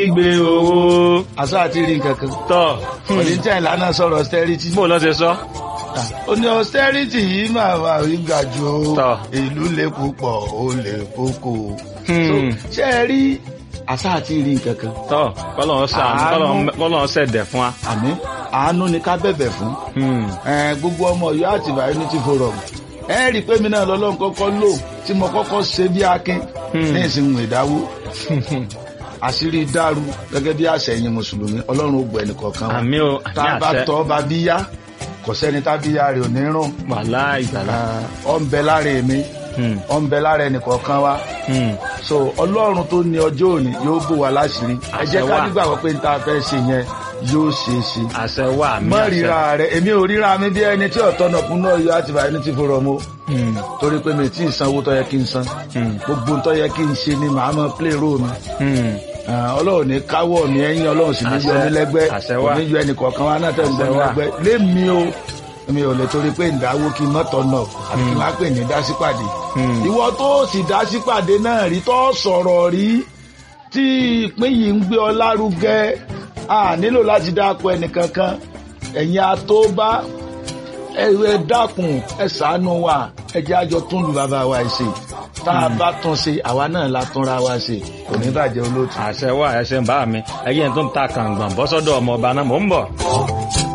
gbé owó àṣà àti rí nǹkan kan tọ̀ oníjà ìlànà sọ̀rọ̀ austerity bó lọ́ ṣe sọ. ó ní austerity yìí máa wà rí ga jù ó Tọ́. ìlú lè púpọ̀ ó lè kókó Hmm. So, ṣé ẹ rí àṣà àti rí nǹkan kan tọ́ kọ́lọ́n sàánú Àánú. kọ́lọ́n- kọ́lọ́n ṣẹ̀dẹ̀ fún wa. àmì àánú ni ká bẹ̀bẹ̀ fún Hmm. Eh, gbogbo ọmọ Ọ̀yọ́ àtìbà unity forum ẹ rí i pé mi náà lọ́lọ́run kọ́kọ́ lò tí mo kọ́kọ́ ṣe bí akin Hmm. ní ìsìnkú ìdáwó àṣírí dàrú gẹ́gẹ́ bí àṣẹyìn mùsùlùmí ọlọ́run ó gbọ́ ẹnìkọ̀ọ̀kan wa àmì o tá àmì a bá àṣẹ tọ́ bá bí yá kò sẹ́ni tá bí yá rẹ̀ ò ní rùn wàhálà ìgbàlá. ọ ń bẹ lára èmi Hmm. ọ ń bẹ lára ẹnìkọ̀ọ̀kan wa Hmm. so ọlọ́run tó ní ọjọ́ òní yóò bò wá láṣìírí ẹ jẹ́ Àṣẹ ká wà. nígbàgbọ́ pé n ta fẹ́ ṣe yẹn yóò ṣe é ṣe àṣẹ wà àmì mọ àṣẹ. ríra rẹ èmi ò ríra mi bí ẹni tí ọ̀tọ̀ náà kún náà yọ àtìbà ẹni tí fọ̀rọ̀ mo Hmm. torí pé mi tí ì sanwó tó yẹ kí n san Hmm. gbogbo tó yẹ kí n ṣe ni màá mọ play role mi Hmm. Ah, ọlọ́run ní káwọ́ mi ẹ̀yìn ọlọ́run sì ní yọ Àṣẹ. mí lẹ́gbẹ́ Àṣẹ kò wà. ní yọ ẹnì kọ̀ọ̀kan wa náà tẹ̀ ń gbọ́ Àṣẹ mi wà. lẹ́gbẹ́ lémi o mi ò lè torí pé ìdáwó kí n mọ́tọ̀ náà àti kí n má pè ní dásípàdé Hmm. ìwọ tó sì dásípàdé náà rí tó sọ̀rọ̀ rí tí ìpín yìí ń gbé ọ lárugẹ a nílò láti dáko ẹnìkankan ẹ̀yin atóbá ẹ ẹ dákun ẹ ṣàánú wa ẹ jẹ́ àjọ tún lu bàbá wa ṣe tá a bá tún ṣe àwa náà la túnra wa ṣe kò ní bàjẹ́ olóòtú. àṣẹ wà ẹṣẹ ń bá mi ẹyẹ tó ń ta kàǹgbọ̀n bọ́sọ́dọ̀ ọmọ ọba náà mò ń bọ̀.